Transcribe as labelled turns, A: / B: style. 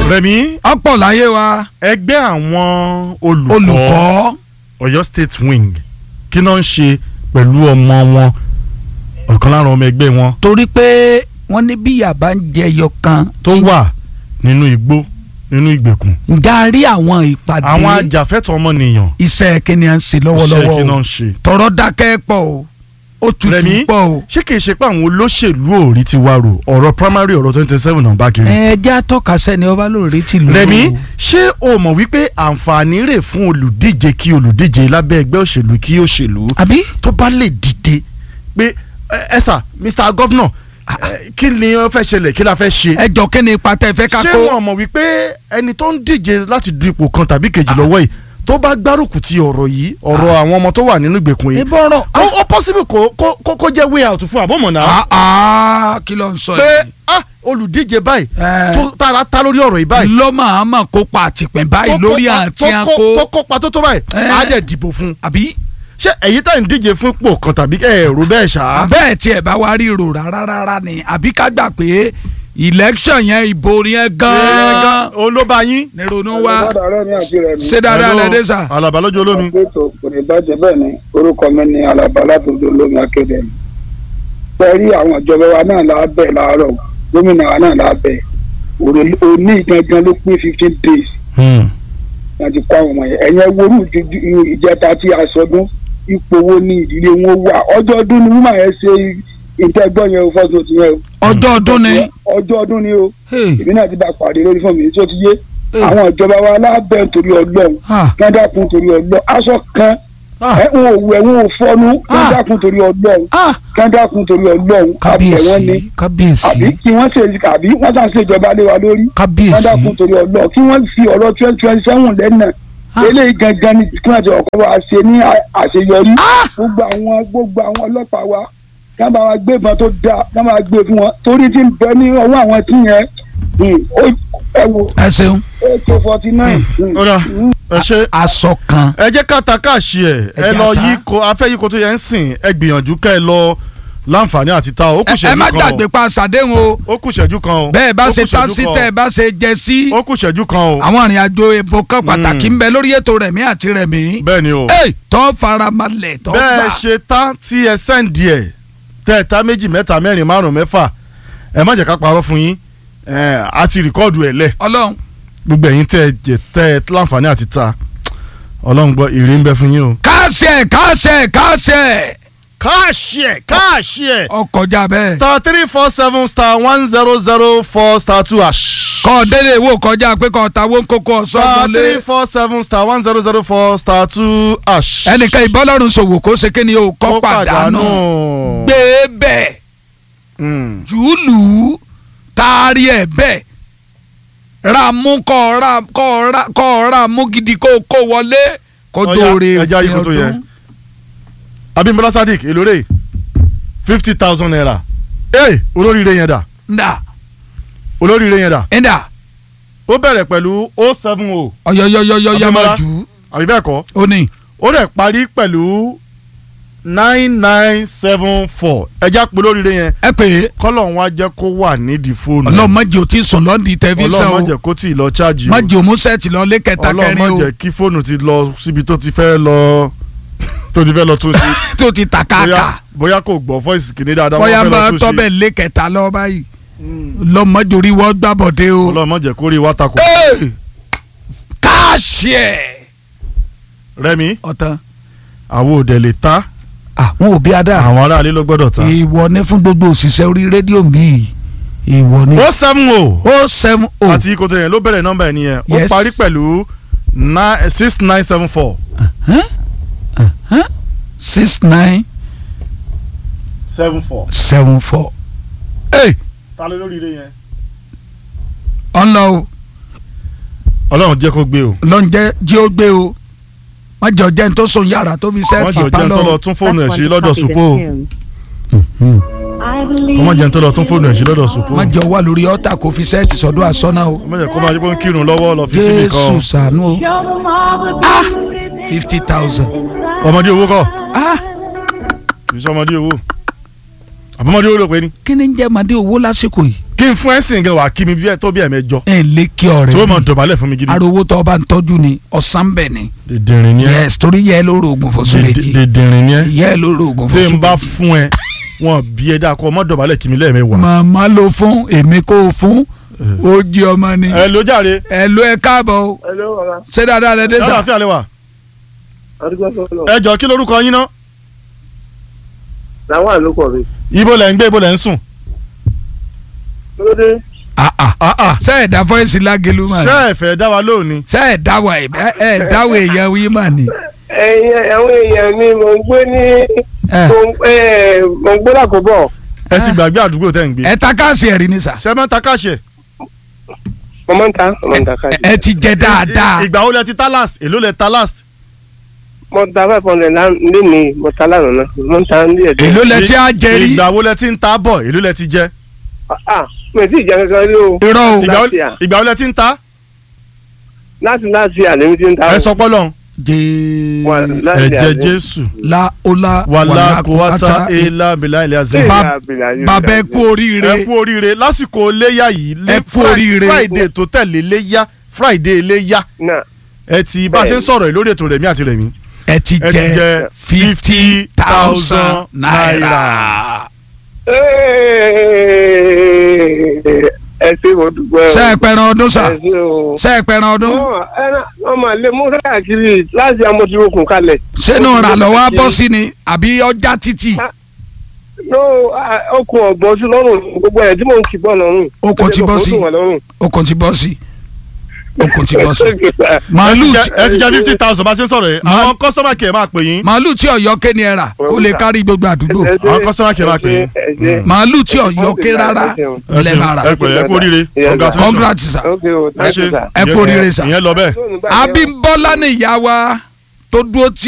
A: Rẹ̀mí
B: ọ̀pọ̀ láyé wa
A: ẹgbẹ́ àwọn olùkọ́
B: olùkọ́
A: Ọ̀yọ́ state wing kí náà ń ṣe pẹ̀lú ọmọ wọn ọ̀kan lára ọmọ ẹgbẹ́ wọn
B: torí pé wọ́n ní bí yàrá ń jẹyọ kan
A: tó
B: tí-
A: wà nínú igbó nínú ìgbèkùn
B: ǹjẹ́ a rí àwọn ìpàdé
A: àwọn ajàfẹ́tọ̀ ọmọnìyàn
B: iṣẹ́ kíni à ń ṣe
A: iṣẹ́ kí
B: lọ́wọ́lọ́wọ́
A: náà
B: o
A: ń ṣe.
B: tọrọ dákẹ́ pọ̀ o ó tutù
A: Rẹ̀mí
B: pọ̀ o.
A: ṣé kìí ṣe pé àwọn olóṣèlú ò rí ti wá rò ọ̀rọ̀ primary ọ̀rọ̀ twenty seven náà bá kiri.
B: ẹ jẹ́ àtọ́ka sẹ́ni ọba lórí tìlú.
A: Rẹ̀mí ṣé o mọ̀ wípé àǹfààní rẹ̀ fún olùdíje kí olùdíje lábẹ́ ẹgbẹ́ òṣèlú kí òṣèlú
B: àbí
A: tó bá lè dìde pé ẹ ẹ sà Mr Governor ẹ, kí ni ó fẹ́ ṣẹlẹ̀ kí la fẹ́ ṣe.
B: ẹ jọ kí ni ipa tẹ fẹ́ ká
A: ṣé
B: kó.
A: wọn mọ̀ wípé ẹni tó ń díje láti du ipò kan tàbí kejì lọ́wọ́ yìí tó bá gbárùkù ti ọ̀rọ̀ yìí ọ̀rọ̀ àwọn ọmọ tó wà nínú ìgbèkùn yìí
B: ìbọ̀rọ̀
A: ó ó possible kó kó kó- kó jẹ́ way out fún àbọ̀mọ̀nà
B: àá kí ló ń sọ
A: pé
B: yìí.
A: ah olùdíje báyìí
B: Ẹ.
A: tó tara ta lórí ọ̀rọ̀ yìí báyìí
B: ló máa ma kópa àtìpẹ́ báyìí
A: tó
B: lórí
A: kópa-
B: àti
A: tó kó- tó
B: àkó.
A: kópa tó tó báyìí
B: Ẹ.
A: á dẹ̀ dìbò fún un
B: àbí
A: ṣé èyí tá à ń díje fún ipò kan tàbí ẹ̀rù bẹ́ẹ̀ ṣá.
B: bẹ́ẹ̀ tiẹ̀ bá wá rí rò rárá rárá ni àbí ká gbà pé election yẹn ìbò yẹn gan-an
A: olóba yín.
B: ní ronú wa
C: ọ̀rẹ́ mi àti rẹ̀ mi.
B: ṣé dáadáa lẹ́dẹ́ sà.
A: alaba lójú olómi.
C: ètò kò ní bàjẹ́ bẹ́ẹ̀ ni orúkọ mi ni alaba látòdò olómi akéde mi. pẹ̀lú àwọn ìjọba wa náà lábẹ́ láàárọ̀ gómìnà wa náà lábẹ́ òní gangan ló pín fifteen days láti kó àwọn ọmọ yẹn ẹ̀yẹn worú ju- ìjẹta tí a sọdún ipò wo ni ìdílé wọn wà ọjọ́ ọdún ni wúmà yẹn ṣe ìtẹ́gbọ́n yẹn o fọ́sọ̀ ti yẹn o.
B: ọjọ́ ọdún ni.
C: ọjọ́ ọdún ni o
B: Hey,
C: èmi náà ti bá pàdé lórí fún mi tí ó ti yé
B: hey,
C: àwọn ìjọba wa lábẹ́ nítorí ọlọ́run
B: ah,
C: kẹ́ńdàkùn torí ọlọ́run aṣọ kan
A: Ah.
C: ẹ̀ ń wò ẹ̀ ń wò fọ́nú
B: Ah.
C: kẹ́ńdàkùn torí ọlọ́run
B: ah,
C: kẹ́ńdàkùn torí ọlọ́run àbẹ̀ wọ́n ni
B: kábíyèsí kábíyèsí
C: àbí kí wọ́n ṣe àbí wọ́n sàn ṣe ìjọba lé wa lórí
B: kábíyèsí
C: kẹ́ńdàkùn torí ọlọ́run kí wọ́n fi ọ̀rọ̀ twenty twenty seven lẹ́nà
B: Ah.
C: eléyìí gangan ni kí wọ́n ti ọ̀kọ́ wa ṣe ní à- àṣeyọrí
B: Ah.
C: gbogbo àwọn gbogbo àwọn ọlọ́pàá wa kí wọ́n bá wa gbé ìbọn tó dáa kí wọ́n bá wa gbé fún wọn torí tí ń bẹ ní ọwọ́ àwọn tí yẹn hmm, ó- ẹ wo
B: ẹ ṣeun
C: eight forty nine.
A: ó dà ẹ ṣe
B: aṣọ kan
A: ẹ jẹ́ ká ta káàṣì ẹ̀ ẹ
B: Ẹ
A: lọ
B: jẹ́ ká.
A: yí ko afẹ́ yí ko tó yẹ ń sìn ẹ gbìyànjú ká ẹ lọ láǹfààní àti ta ó kù
B: ẹ ẹ má
A: ṣẹ́jú
B: gbàgbé
A: kan
B: pa ṣàdéhùn o
A: o ó kù ṣẹ́jú kan o
B: bẹ́ẹ̀ bá
A: ó
B: ṣe
A: kù
B: tá
A: ṣẹ́jú
B: sí
A: kan
B: tẹ́ ẹ bá ṣe jẹ sí
A: o ó kù ṣẹ́jú kan o
B: àwọn ìrìn àjò èbó kan pàtàkì ń bẹ lórí ètò rẹ̀mí àti rẹ̀mí.
A: bẹ́ẹ̀ ni o
B: Ey, tó faramalẹ̀ tó gbà.
A: bẹ́ẹ̀ ṣe tá tí ẹ sẹ́ǹdì ẹ̀ tẹ́ ẹ ta méjì mẹ́ta mẹ́rin márùn mẹ́fà ẹ má jẹ́ ká parọ́ fún yín ẹ á ti rìkọ́ọ̀dù ẹ̀ lẹ̀
B: ọlọ́run
A: gbogbo ẹ̀yin tẹ́ ẹ jẹ tẹ́ ẹ láǹfààní àti ta ọlọ́run gbọ́ ìrì ń bẹ fún yín o.
B: káṣẹ káṣẹ káṣẹ
A: káàṣì ẹ̀ káàṣì ẹ̀
B: ọkọjá bẹ́ẹ̀
A: star three four seven star one zero zero four star two hash.
B: kọ́ délé ìwò kọjá pé kọ́ ta wọ́n kókó
A: star
B: ọ̀sán
A: three
B: lé
A: four seven star one zero zero four star two hash.
B: ẹnìkan ìbọ́lọ́run ṣòwò kó ṣe kí ni o kọ́ pàdánù gbé bẹ́ẹ̀
A: Mm.
B: jùlù taari ẹ̀ bẹ́ẹ̀ ra mú kọ́ ra kọ́ ra kọ́ ra mú gidi kó kó wọlé kó
A: Ọya,
B: dóore
A: ẹja yìí kó tó yẹ. Abímbọ́lá Sadiq elore fifty thousand naira. ee olóríire yẹn dà
B: nda
A: olóríire yẹn dà
B: nda
A: ó bẹ̀rẹ̀ pẹ̀lú o seven o
B: ọyọyọyọyọ
A: Abímbọ́lá.
B: máa jù ú
A: àbí bẹ́ẹ̀ kọ́
B: ó ní
A: ó rẹ̀ parí pẹ̀lú nine nine seven four ẹja pé olóríire yẹn
B: ẹ pè é
A: kọ́lọ̀ wọn á jẹ́ kó wà nídìí fóònù
B: ọlọ́run má jẹ́ o ti sùn lọ́ndì tẹlifíṣàn
A: ọlọ́run má
B: o
A: jẹ́ kó tì í lọ chájì o
B: má jẹ́ o mú sẹ́ẹ̀tì lọ lé kẹta
A: ọlọ́run má
B: kẹrin o
A: jẹ́ kí fóònù ti lọ síbi tó ti fẹ́ lọ tó ti fẹ́ lọ tún sí
B: tó ti ta
A: bóyá
B: káàkà
A: bóyá kò gbọ́ voice kìíní dáadáa
B: bóyá
A: wọ́n fẹ́
B: bá
A: lọ tún sí
B: tọ́bẹ̀ lé kẹta lọ báyìí lọ́mọdéorí wọ́n gbàbọ̀dé o
A: ọlọ́run má jẹ́ kó rí wa takò
B: Ee! káàṣì ẹ̀
A: rẹ́mi
B: ọ̀tán
A: àwọn òde lè ta
B: àwọn òbí adá
A: àwọn aráàlú ló gbọ́dọ̀ ta.
B: ìwọ ní fún gbogbo òṣìṣẹ́ orí rédíò mi ìwọ ní.
A: ó seven o
B: ó seven o
A: àti ikoto yẹn ló bẹ̀rẹ̀ nọ́mbà ẹ̀ nìyẹn ó
B: Yes.
A: parí pẹ̀lú nine- six nine seven four
B: six nine
A: seven four.
B: seven four. ee
A: ta ló lórí ilé yẹn.
B: ọ̀nà o
A: ọlọ́run jẹ́ kó gbé o
B: lọ́njẹ́ jí ó gbé o wọ́n jẹ́ ọjẹ́ tó sùn yàrá tó fi
A: wọ́n
B: sẹ́ẹ̀tì
A: jẹ́ òjẹ́ tó lọ
B: pálọ̀.
A: tún fóònù ẹ̀ sí lọ́dọ̀ supo o wọ́n jẹ́ tó lọ tún fóònù ẹ̀ sí lọ́dọ̀ supo o
B: wọ́n jẹ́ wà lórí ọ̀tà kó fi sẹ́ẹ̀tì sọ́dọ̀ àsọ́nà o.
A: wọ́n jẹ́ kó máa jẹ́ pé ń kírun lọ́wọ́ lọ fi síbi
B: jésù
A: kan
B: ṣàánú o ah fifty thousand
A: ọmọdé owó kọ́
B: ah
A: kì í ṣe ọmọdé owó àbọ̀mọdé owó ló pe ni.
B: kí ni ń jẹ́ màdé owó lásìkò yìí
A: kí n fún ẹ sìn gan wà kí mi bí ẹ tó bí ẹ mẹ́jọ
B: ẹ lé kí ọ̀rẹ́
A: tó
B: bí.
A: mọ̀ dọ̀bálẹ̀ fún mi gidi.
B: arówó tó bá ń tọ́jú ni ọ̀sán bẹ̀ ni.
A: dìndìnrín ni ẹ
B: yes torí yẹ ló rògùn fún méjì
A: dìndìnrín ni ẹ
B: yẹ ló rògùn
A: tí
B: fún
A: n bá
B: méjì.
A: fún ẹ wọn bí ẹ dáa kọ ọmọ dọ̀bálẹ̀ kí mi lẹ́ẹ̀mẹ́wàá.
B: màmá ló fún èmi kò fún ó jí ọmọ ni.
A: ẹ ló jàre
B: ẹ ló ẹ káàbọ̀ o
C: Hello, bàbá.
B: ṣé dáadáa lẹ dé
A: ṣé
B: sà.
A: àlàáfíà lè wà.
C: Adúgbò sọ̀rọ̀.
A: ẹ jọ kí lorúkọ yín ná.
C: Làwọn àlùkò mi.
A: ibo lẹ̀ ń gbé ibo lẹ̀ ń sùn.
C: Lóde.
B: Ah, ah.
A: Ah, ah.
B: ṣé ẹ dá fọ́ọ̀sì lágẹ̀lú mà ní.
A: ṣé ẹ fẹ́ dá wa lónìí.
B: ṣé ẹ dáwọ̀ ẹ ẹ dáwọ̀ èèyàn wí mà ní.
C: Ẹ̀yin àwọn èèyàn mi mò ń gbé ní
B: ẹ
C: mò ń eh, mò ń gbé lákòbọ̀.
A: ẹ ti gbàgbé àdúgbò tẹ́ ń gbé.
B: ẹ ta káàsì ẹ̀rí ni sà.
A: ṣé ẹ máa ń ta káṣẹ.
C: Mo máa ń ta mo máa ń ta káàdì.
B: ẹ ti jẹ dáadáa.
A: ìgbà wo lẹ ti ta last èló lẹ ta last.
C: Mo ta five hundred lé ní mo ta lánàá náà. Mo ń ta ní ẹ̀dẹ́.
B: èló lẹ ti á jẹ rí.
A: ìgbà wo lẹ ti ń ta bọ̀ èló lẹ ti jẹ.
C: Ah, mi ò tí ì jẹ kankan rí o.
B: irọ́ o.
A: ìgbà wo-
C: Last year.
A: ìgbà wo lẹ ti ń ta.
C: Láti láti àlẹ́ mi ti ń ta.
A: ẹ sọ pọ́lọ́n.
B: jẹ́
C: Wà láti
A: ẹ̀jẹ̀
C: àlẹ́.
A: jésù.
B: la ola
A: wàlá kòwátá ilá bìlá ilé azẹ́.
B: Ba- bàbá ẹ kú
A: ẹ
B: oríire.
A: kú oríire lásìkò léyà yìí lé
B: Ẹ kú oríire.
A: friday tó tẹ̀lé léyà friday léyà
C: Náà.
A: ẹ ti bá a ṣe ń sọ̀rọ̀ yìí lórí ètò rẹ̀mí àti rẹ̀mí.
B: ẹ ti
A: ẹ ti
B: jẹ
A: jẹ
B: fifty thousand naira.
A: naira.
C: Ẹ ṣe mo dúpẹ́ o.
B: ṣé ẹ pẹran ọdún sà.
C: Ẹ ṣe o.
B: ṣé ẹ pẹran ọdún.
C: wọ́n máa lé mú káàkiri láti amọ̀tìrókùn kalẹ̀.
B: sínú ìrànlọ́wọ́ á bọ́ sí ni àbí ọjà títì.
C: no ah, okùn ọ̀gbọ́n sí lọ́rùn gbogbo ẹ̀ tí mò ń kì bọ́ lọ́rùn.
B: Okùn ti bọ́ sí.
C: Ó dùn wọ́n lọ́rùn.
B: okùn ti bọ́ sí. okùn ti bọ́ sí.
A: ẹ
B: màálù
A: ti
B: tí-
A: jẹ- ẹ ti jẹ fifty thousand bá a ṣe ń sọ̀rọ̀ yìí
B: Ma-
A: àwọn kọ́sọ́mà kì í máa pè yín.
B: màálù tí ọ̀yọ́ ké ni ẹ rà kó lè kárí gbogbo àdúgbò.
C: Ẹ ṣe-
A: àwọn customer care máa pè é.
C: ẹ ṣe-
B: màálù tí ọ̀yọ́ ké rárá
A: ẹ
B: lẹ́
A: ṣeun,
B: máa rà.
A: ẹ pẹ̀lẹ́ ẹ kú oríire
C: Yes, sir.
A: congratulations.
B: congrats sà.
C: ok o
A: ẹ
C: thank you
A: ṣe
C: sir.
B: ẹ kú oríire sà.
A: ìyẹn lọ bẹ́ẹ̀.
C: Fóònù báyìí o.
B: Abímbọ́lá ni ìyá wa tó dúró tí